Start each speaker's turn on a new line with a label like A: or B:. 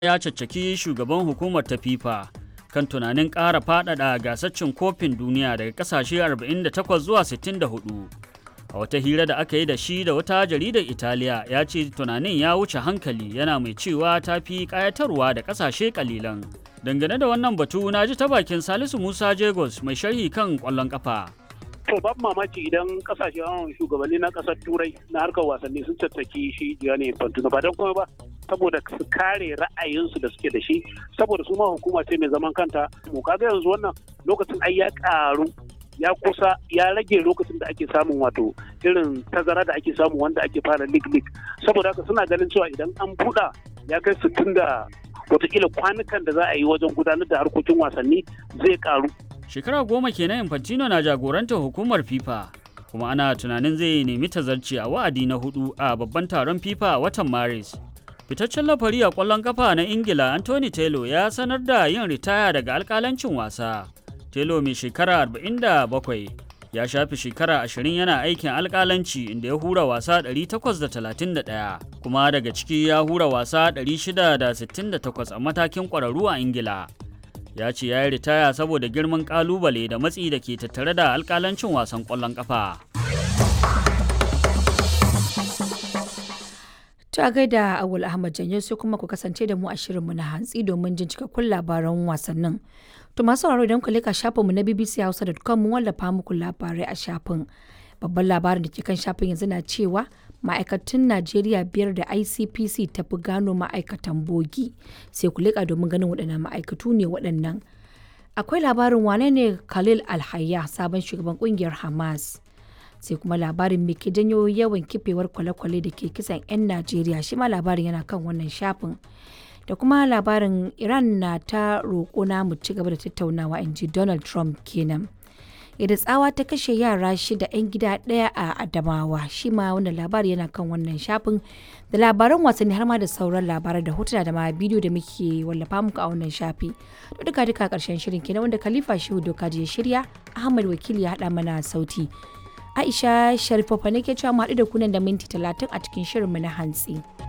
A: ya caccaki shugaban hukumar ta FIFA kan tunanin ƙara faɗaɗa gasar cin kofin duniya daga ƙasashe 48 zuwa 64. A wata hira da aka yi da shi da wata jaridar Italiya ya ce tunanin ya wuce hankali yana mai cewa ta fi ƙayatarwa da ƙasashe ƙalilan. Dangane da wannan batu na ji ta bakin Salisu Musa Jagos mai sharhi kan ƙwallon ƙafa.
B: To babu mamaki idan kasashen shugabanni na kasar turai na harkar wasanni sun tattaki shi Gianni Infantino ba don kuma ba saboda su kare ra'ayinsu da suke da shi saboda su ma hukuma ce mai zaman kanta mu kaga yanzu wannan lokacin ai ya karu ya kusa ya rage lokacin da ake samun wato irin tazara da ake samu wanda ake fara lig lig saboda haka suna ganin cewa idan an buɗa ya kai sittin da watakila kwanukan da za a yi wajen gudanar da harkokin wasanni zai karu
A: Shekara goma kenan Infantino na jagorantar hukumar FIFA, kuma ana tunanin zai nemi tazarci a wa'adi na hudu a babban taron FIFA a watan Maris. Fitaccen lafari a ƙwallon kafa na Ingila Anthony Taylor ya sanar da yin ritaya daga alƙalancin wasa. Taylor mai shekara 47 ya shafi shekara 20 yana aikin alƙalanci inda ya hura wasa 831 kuma daga ciki ya hura wasa 668 a matakin ƙwararru a Ingila. ya ce ya yi ritaya saboda girman kalubale da matsi da ke tattare da alkalancin wasan ƙwallon ƙafa.
C: Ta gaida Awul Ahmad Janyo sai kuma ku kasance da mu a shirinmu na hantsi domin jin cikakkun labaran wasannin. To masu sauraro idan ku leka shafinmu na bbchausa.com mu wallafa muku labarai a shafin. Babban labarin da ke kan shafin yanzu na cewa ma'aikatan Najeriya biyar da ICPC ta fi gano ma'aikatan bogi sai ku leƙa domin ganin waɗannan ma'aikatu ne waɗannan. Akwai labarin wane ne Khalil Alhayya sabon shugaban ƙungiyar Hamas. Sai kuma labarin me ke janyo yawan kifewar kwale-kwale da ke kisan 'yan Najeriya shi ma labarin yana kan wannan shafin. Da kuma labarin Iran na ta roƙo na mu ci gaba da tattaunawa in ji Donald Trump kenan. yadda tsawa ta kashe yara shida 'yan gida ɗaya a adamawa shi ma wannan labari yana kan wannan shafin da labaran wasanni har ma da sauran labarai da hotuna da ma bidiyo da muke wallafa muku a wannan shafi to duka duka karshen shirin kenan wanda khalifa shehu doka ya shirya ahmad wakili ya haɗa mana sauti aisha sharifofa ne ke cewa mu haɗu da kunan da minti talatin a cikin shirinmu na hantsi.